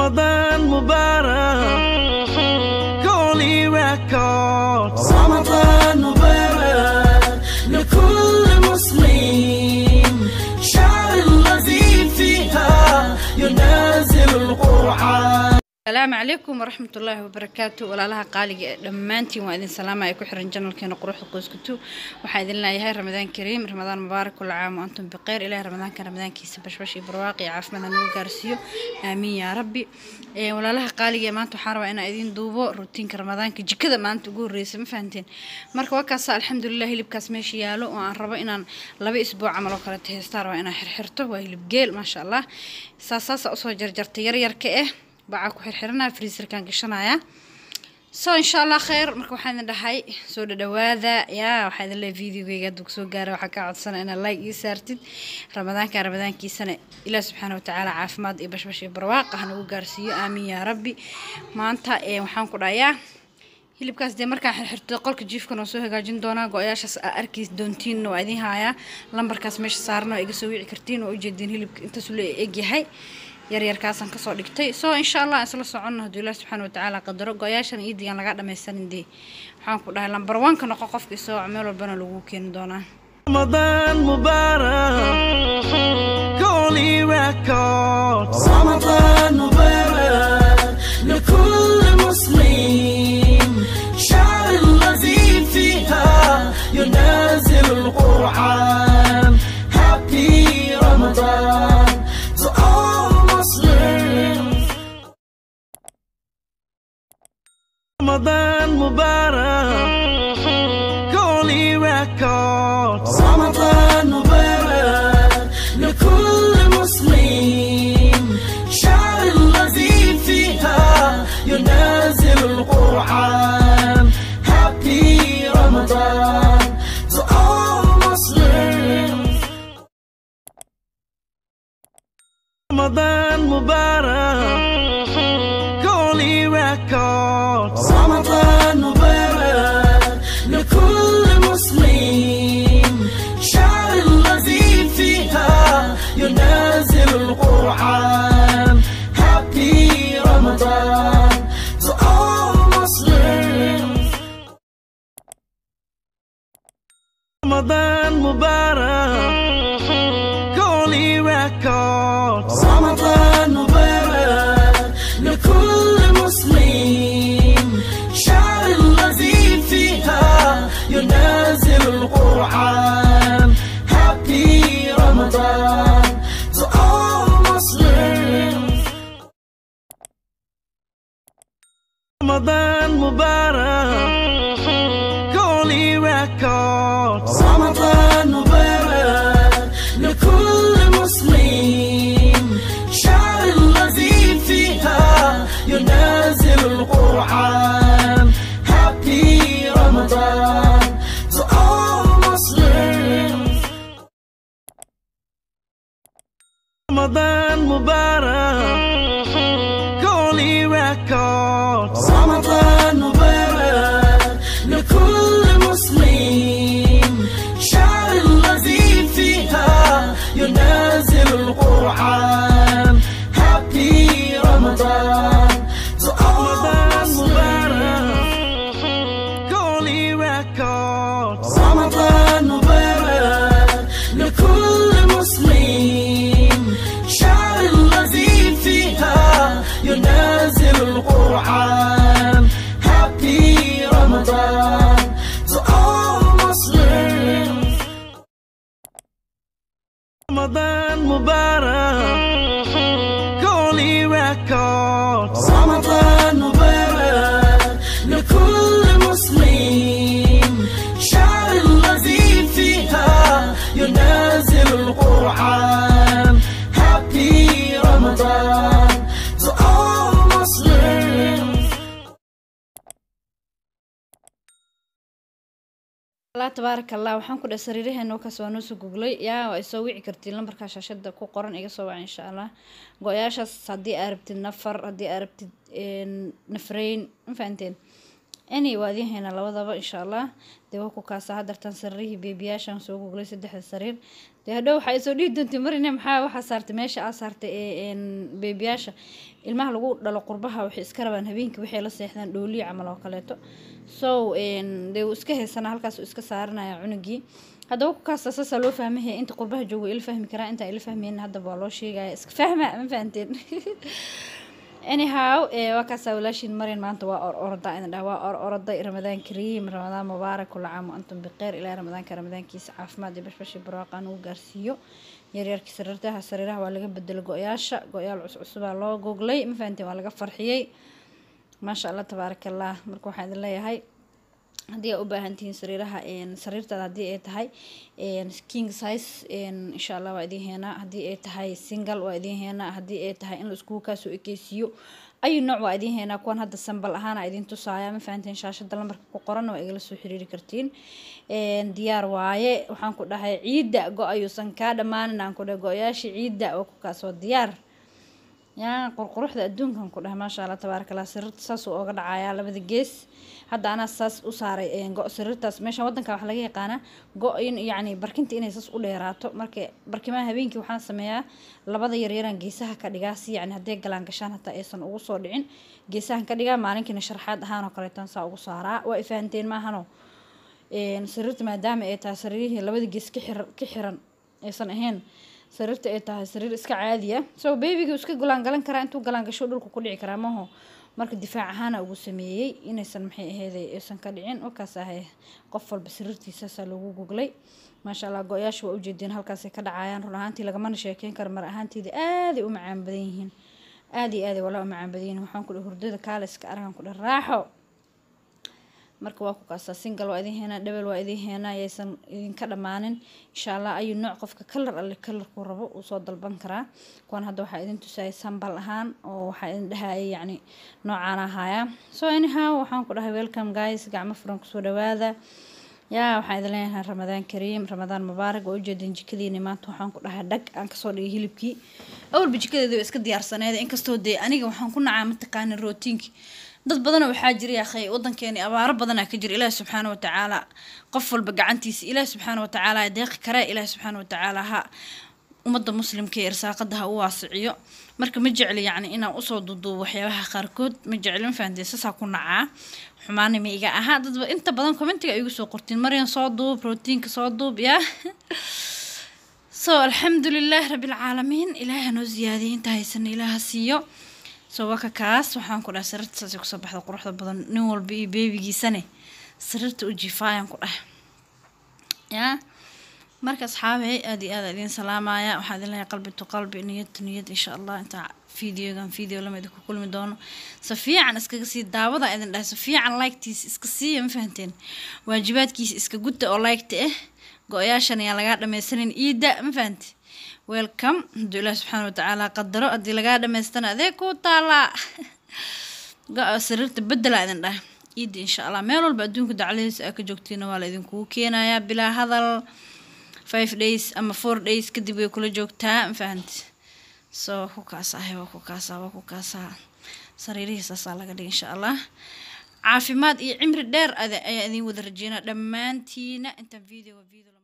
رمضان مبارك كوني ريكوردز رمضان مبارك لكل مسلم شعر الذي فيها ينازل القرآن asalaamu calaykum waraxmat ullaahi wabarakaatu walaalaha qaaliga ee dhammaantiin waa idin salaama ay ku xiran janalkeena quruxda qoyskutu waxaa idin leeyahay ramadaan kariim ramadaan mubaarak kula caam wa antum biqeyr ilaahi ramadaanka ramadaankiisa bashbash iyo barwaaqi iyo caafimaad ha nagu gaarsiiyo aamiin yaa rabbi Ee, walaalaha qaaliga ee maanta waxaan rabaa inaan idin duubo rutiinka ramadaanka jikada maanta ugu horreysa ma fahanteen marka waa kaasa alxamdulilah hilibkaas meesha yaalo oo aan rabo inaan laba isbuuc camal oo kale heestaan rabaa inaan xirxirto waa hilib geel maasha allah saas saasa usoo jarjartay yaryarka eh bacaa ku xirxiranaya freezerkan gashanaya so insha allah kheyr marka waxaan idin dhahay soo dhadhawaada yaa waxaa idin leeyahay videogeyga hadduu kusoo gaara waxaa kaa codsana inaad like ii saartid ramadaanka ramadaankiisana ilaah subxaana watacaala caafimaad iyo bashbash iyo barwaaq ha nagu gaarsiiyo aamiin yaa rabbi maanta ee waxaan ku dhahayaa hilibkaas dee markaan xirxirto qolka jiifkan oo soo hagaajin doonaa go-ayaashaas aa arki doontiinna waa idiin haayaa lambarkaas meesha saaran oo iga soo wici kartiin oo ujeediin hilibka intaasu la egyahay yaryarkaasaan kasoo dhigtay so insha allah aan isla soconno hadduu ilaah subxaana watacaala qadaro go-ayaashan iyo digaan laga dhamaysanin dee waxaan ku dhahay lambar wanka noqo qofka isoo meel walbana lagu keeni doonaa رمضان مبارك كوني ريكوردز رمضان مبارك لكل مسلم شعر الذي فيها ينازل القرآن Happy Ramadan to all Muslims رمضان مبارك كوني ريكوردز رمضان مبارك لكل مسلم شعر الذي فيها ينازل القرآن Happy Ramadan to all Muslims رمضان مبارك كوني ريكوردز رمضان مبارك لكل مسلم شعر الذي فيها ينازل القرآن Happy Ramadan to all Muslims رمضان مبارك كوني ريكوردز رمضان مبارك لكل مسلم شعر الذي فيها ينازل القرآن Happy Ramadan to all Muslims رمضان مبارك كوني ريكوردز رمضان مبارك لكل مسلم شعر الذي فيها ينازل القرآن Happy Ramadan to all Muslims رمضان مبارك كوني ريكوردز رمضان مبارك لكل مسلم شعر الذي فيها ينازل القرآن Happy Ramadan to all رمضان Muslims مبارك كوني ريكوردز رمضان مبارك لكل مسلم شعر الذي فيها ينازل القرآن Happy Ramadan to all Muslims رمضان مبارك كوني ريكوردز رمضان مبارك لكل مسلم شعر الذي فيها ينازل القرآن Happy Ramadan to all Muslims allah tabaaraka allah waxaan ku dhahay sariiraheena wakaas waa noo soo googlay yaa waa isoo wici kartiin lambarkaa shaashada ku qoran iga soo waca insha allah go-yaashaas haddii aa rabtid nafar haddii aa rabtid een, nafreyn ma fahanteen any waa idiin haynaa labadaba insha allah dee waa ku kaasa hadartan sariirihii beebiyaashan soo googlay saddexda sariir dee hadhow waxaa isoo dhihi doontay marine maxaa waxaa saartay meesha aa saartay ee beebiyaasha ilmaha lagu dhalo qurbaha waxay iska rabaan habeenkii waxay la seexdaan dhooliya camal oo kaleeto so dee uu iska haysanaa halkaas uu iska saaranaya cunugii haddaba ku kaasta saasaa loo fahmahaya inta qurbaha joogo ila fahmi karaa intaa ila fahmeyna haddaba waa loo sheegaya iska fahma ma fahanteen anyhow waa kaasaa walaashiin maryan maanta waa or orda idin dhaha waa or orday ramadaan kariim ramadaan mubaarak kula caam antum biqeyr ilaa ramadaanka ramadaankiisa caafimaad iyo bashbashi barwaaqaan ugu gaarsiiyo yaryarkii sariirtaha sariiraha waa laga bedelo go-yaasha go-yaal cuscusubaa loo googlay ma fahanteen waa laga farxiyey maasha allah tabaaraka allah marka waxaan idin leeyahay haddii aa u baahan tihiin sariiraha sariirtaada haddii ay tahay king size insha allah waa idiin heenaa haddii ay tahay single waa idiin heenaa haddii ay tahay in la iskugu kaasoo ekeysiiyo ayu nooc waa idiin heenaa kuwan hadda sambal ahaana idiin tusaaya ma fahanteen shaashada lambarka ku qoranna waa igala soo xiriiri kartiin diyaar waaye waxaan ku dhahay ciidda go-ayuusan kaa dhammaanin aan ku dhahay go-yaashii ciidda oo ku kaasoo diyaar yaa qurquruxda adduunkan ku dhahay maasha allah tabaaraka allah sariirta saasuu ooga dhacayaa labada gees hadda anaa saas u saaray go sariirtaas meeshan wadanka waxaa laga yaqaanaa go in yacni barkinta inay saas u dheeraato marka barkimaha habeenkii waxaan sameeyaa labada yaryaraan geesaha ka dhigaa si yacni hadday galaan gashaan hataa aysan ugu soo dhicin geesahan ka dhigaa maalinkiina sharxaad ahaan oo kaleetan saa ugu saaraa waa ifahanteen maahano sariirta maadaama ay tahay sariirihii labada gees ka xiran ka xiran aysan ahayn sariirta ay tahay sariir iska caadiya so babyga iska golaangalan karaa intuu galaangasho dhulka ku dhici karaa maho marka difaac ahaana ugu sameeyey inaysan maxay aheeday aysan ka dhicin wakaas ahay qof walba sariirtiisaasaa loogu goglay maasha allah go-yaasha waa ujeedeen halkaasay ka dhacayaan run ahaantii lagamana sheekeyn karo mar ahaanteeda aaday u macaan badan yihiin aada iyo aaday walaa u macaan badan yihiin waxaan ku dhahay hurdada kaaliska argan ku dhahay raaxo marka waa ku kaasaa singal waa idin heenaa dhebel waa idin heenaa yaysan idinka dhammaanin insha allah ayuu nooc qofka kalar alle kalarkuu rabo uu soo dalban karaa kuwan hadda waxaa idin tusayay sambal ahaan oo waxaa idin dhahayay yacni noocaan ahaaya so anyhow waxaan ku dhahay welcome guys gacmo furan kusoo dhawaada yaa waxaan idin leeyahay ramadaan kariim ramadaan mubaarak waa ujeedin jikadiini maanta waxaan ku dhahay dhag aan kasoo dhigay hilibkii awalba jikadeeda waa iska diyaarsaneed inkastoo dee aniga waxaan ku nacaa mataqaana rootiinki dad badanoo waxaa jira yaakhay wadankeeni abaaro badanaa ka jira ilaahi subxaana watacaala qof walba gacantiisa ilaahi subxaana watacaala deeqi kare ilaahi subxaana watacaala ha ummadda muslimka ee irsaaqada ha u waasiciyo marka ma jecli yacni inaan usoo duuduubo waxyaabaha qaarkood ma jecli ma fahanteen saasaa ku nacaa xumaana ma iga ahaa dadba inta badan commentiga ay igu soo qortiin maryan soo duub rootiinka soo duub yaa so alxamdulilah rabilcaalamiin ilaahi hanoo ziyaadiyay inta haysana ilaaha siiyo so waa ka kaas waxaan ku dhahay sariirta saasay kusoo baxda quruxda badan nin walba iyo beebigiisane sariirta u jiifaayaan ku dhahay yaa marka asxaabey aada iyo aada idiin salaamaya waxaa idin leeyahay qalbi to qalbi niyad to niyad insha allah intaa videogan video lama idinku kulmi doono si fiican iskaga sii daawada idin dhahay si fiican liketiisa iska siiya ma fahanteen waajibaadkiisa iska gudda oo liketa ah go-yaashan ayaan lagaa dhameysanin iida ma fahante welcome hadduu ilaah subxaana watacaala qadaro haddii lagaa dhamaystana adee kuu taalaa go-a sariirta bedela idin dhah iida insha allah meel walba adduunka dacladiisa aa ka joogtiina waa la idinkugu keenayaa bilaa hadal five days ama four days kadib way kula joogtaa ma fahanti so waa ku kaasahay waa ku kaasaa waa ku kaasaa sariirihii saasaa laga dhigay insha allah caafimaad iyo cimri dheer ayaa idin wada rajeynaa dhammaantiina intaan video video